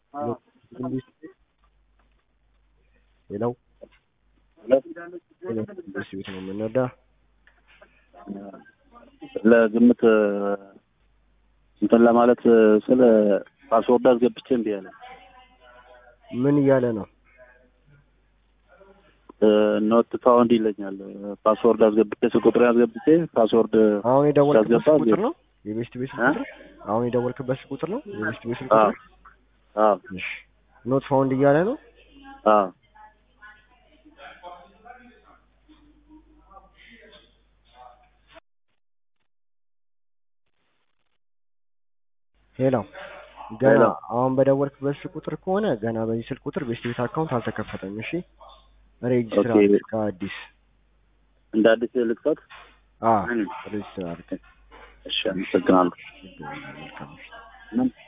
ሌላው ደስ ቤት ነው የምንወዳ ለግምት እንትን ለማለት ስለ ፓስወርድ አስገብቼ እምቢ አለ። ምን እያለ ነው? ኖት ፋውንድ ይለኛል። ፓስወርድ አስገብቼ ስልክ ቁጥሬን አስገብቼ ፓስወርድ አሁን የደወልክበት ሲያስገባ ቁጥር ነው የቤስት ቤት እ? ቁጥር አሁን የደወልክበት ቁጥር ነው የቤስት ቤት አዎ ቁጥር አዎ እሺ ኖት ፋውንድ እያለ ነው አዎ ሄሎ ገና ሄሎ። አሁን በደወልክበት ስልክ ቁጥር ከሆነ ገና በዚህ ስልክ ቁጥር ቤስት ቤት አካውንት አልተከፈተም እሺ ሬጅስትር ኦኬ። አድርግ ከአዲስ እንደ አዲስ ልክፈት። አ እም፣ ሬጅስትር አድርግ እሺ አመሰግናለሁ። መልካም ምሽት። ምን